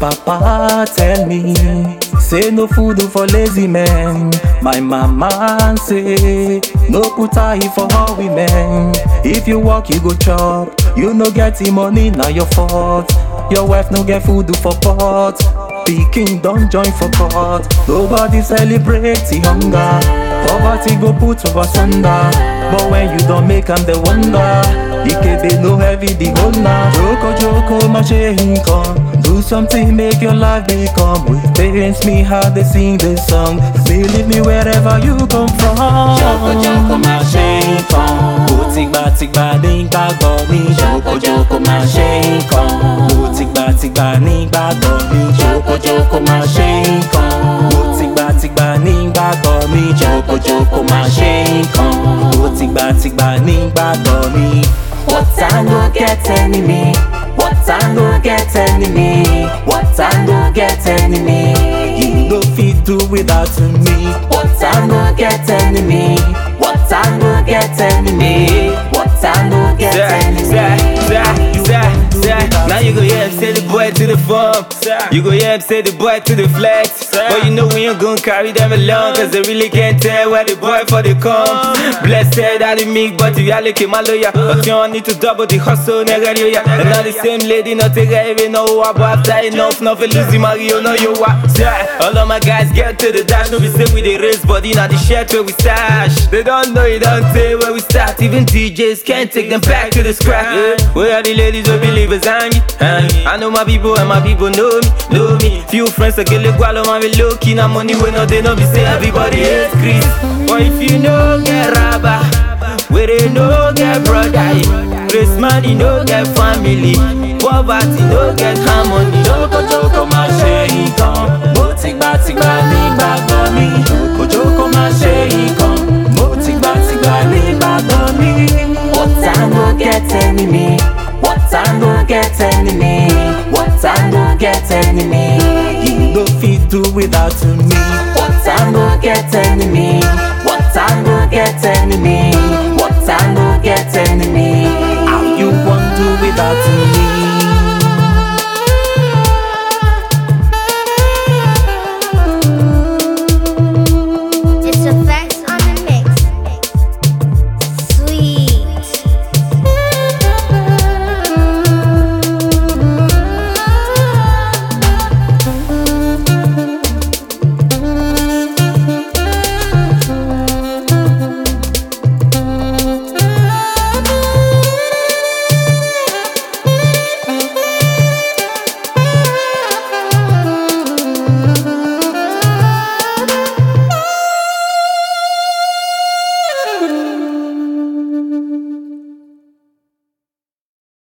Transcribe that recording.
papa tell me, say no food for lazy men. My mama say, no put eye for all women. If you work, you go chop. You no get the money, now your fault. Your wife no get food for pot. Pikin don't join for court. Nobody celebrate the hunger. Poverty go put us under. But when you don't make them the wonder. Ikebe no heavy the owner. Joko joko my come. Do something make your life become. With pains me how they sing this song. Believe me wherever you come from. Joko joko my come. Ó tìgbà tìgbà nígbàgbọ́ mi. Joko joko my come. Ó tìgbà tìgbà nígbàgbọ́ mi. Joko joko my come. Ó tìgbà tìgbà nígbàgbọ́ mi. Joko joko my come. Ó tìgbà tìgbà nígbàgbọ́ mi. What I no get enemy. What I no get enemy. What I no get enemy. You no fit do without me. What I no get enemy. What I no get enemy. What I no get enemy. Now you go yeah, say the boy to the farm. You go yeah, say the boy to the flex. But you know we ain't gonna carry them along, cause they really can't tell where the boy for the come. Blessed are the meek, but you look at my lawyer. But you don't need to double the hustle, nigga, yo, yeah. And now the same lady, not take even know what, but after enough, nothing losing Mario, no, you what. Yeah. All of my guys get to the dash, no, we say we the race, but in the shirt where we stash. They don't know, you don't say where we start. Even DJs can't take them back to the scrap. Yeah. Where are the ladies who believers hanging? hanging? I know my people and my people know me, know me. Few friends that get the gualo, man, we low key, now money when no, they know me say everybody hates Chris. But if you know, get rubber, where they no get brother, Grace money no get family, poverty no get harmony. Joko joko ma ṣe nǹkan. Mo ti gbà ti gbà nígbàgbọ́ mi. Joko joko ma ṣe nǹkan. Mo ti gbà ti gbà nígbàgbọ́ mi. What I no get enemy. What I no get enemy. What I no get enemy. You no fit do without me. What I no get enemy. What I no get enemy. What I no get enemy. How you wan do without me?